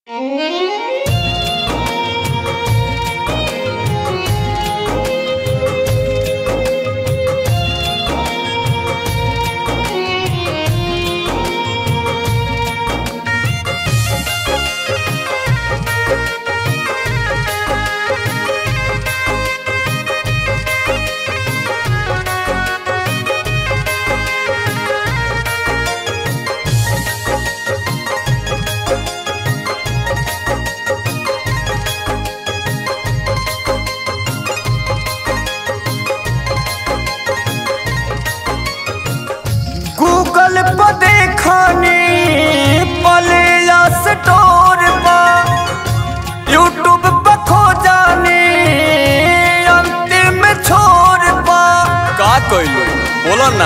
Google पर देखनी पले स्टोर पर यूट्यूब पर खोजानी अंतिम छोर पर का कइलो बोलो ना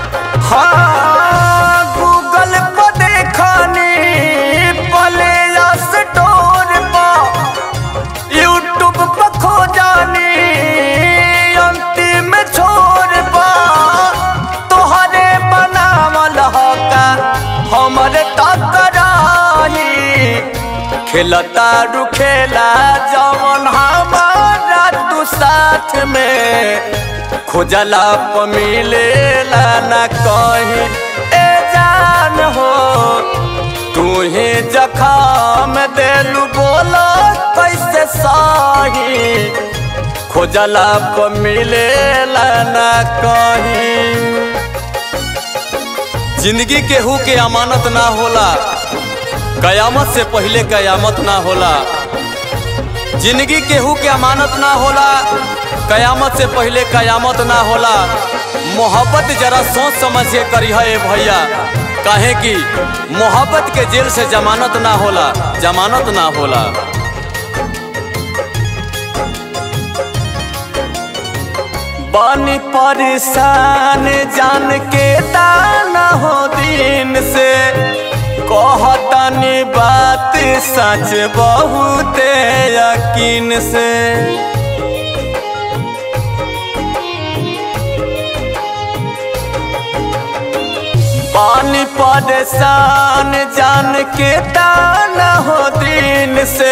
हाँ गूगल पर देखनी पले स्टोर पर यूट्यूब पर खोजानी अंतिम छोर पर तोहरे बनावल हका हमर टकराही खेलता रू खेला जवन हमारा तू साथ में खोजला प मिलेला ना कहीं ए जान हो तू ही जखाम देलू बोला कैसे सही खोजला प मिलेला ना कहीं जिंदगी केहू के अमानत ना होला कयामत से पहले कयामत ना होला जिंदगी केहू के अमानत ना होला कयामत से पहले कयामत ना होला मोहब्बत जरा सोच समझ के करी है भैया काहे कि मोहब्बत के जेल से जमानत ना होला जमानत ना होला बानी परेशान जान के दाना हो दिन से कहतनी बात सच बहुत यकीन से पानी परेशान जान के दाना हो दिन से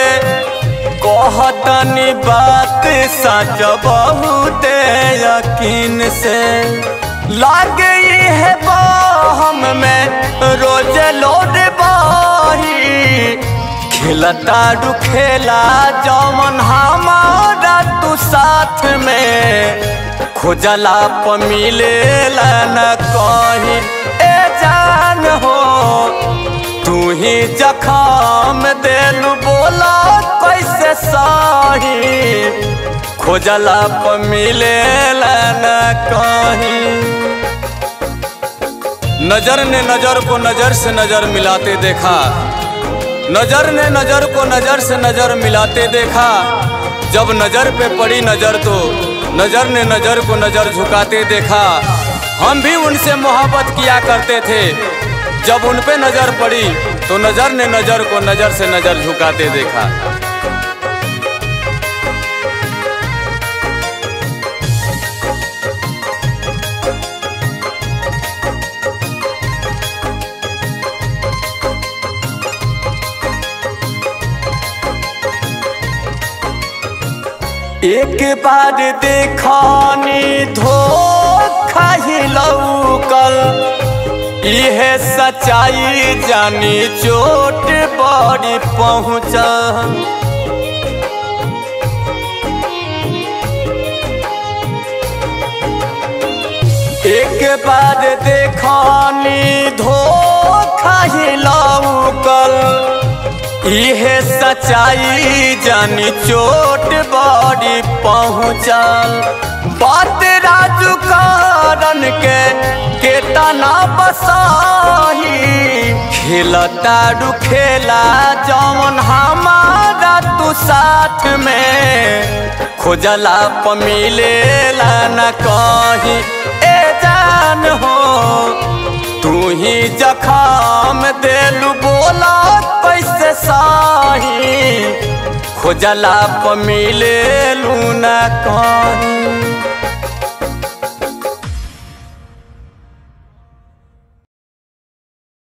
कहतनी बात सच बहुत यकीन से लागे है हम में रोज लोड बाही खेलता रू खेला जमन हमारा तू साथ में खोजला प मिलेला न कहीं ए जान हो तू ही जखाम देलू बोला कैसे सही खोजला प मिलेला न कहीं नजर ने नजर को नजर से नजर मिलाते देखा नजर ने नजर को नजर से नजर मिलाते देखा जब नजर पे पड़ी नजर तो नजर ने नजर को नजर झुकाते देखा हम भी उनसे मोहब्बत किया करते थे जब उन पे नजर पड़ी तो नजर ने नजर को नजर से नजर झुकाते देखा एक बार देखनी धोखा ही लौकल इहे सच्चाई जानी चोट बड़ी पहुँचल एक बार देखनी धोखा ही लौकल इहे सच्चाई जानी चोट बड़ी पहुँचल बात राजू कारण के केतना बसाही खेलता रू खेला जौन हमारा तू साथ में खोजला प मिलेला न कहीं ए जान हो तू ही जखाम देलू बोला कैसे साही खोजला प मिलेलू न कहीं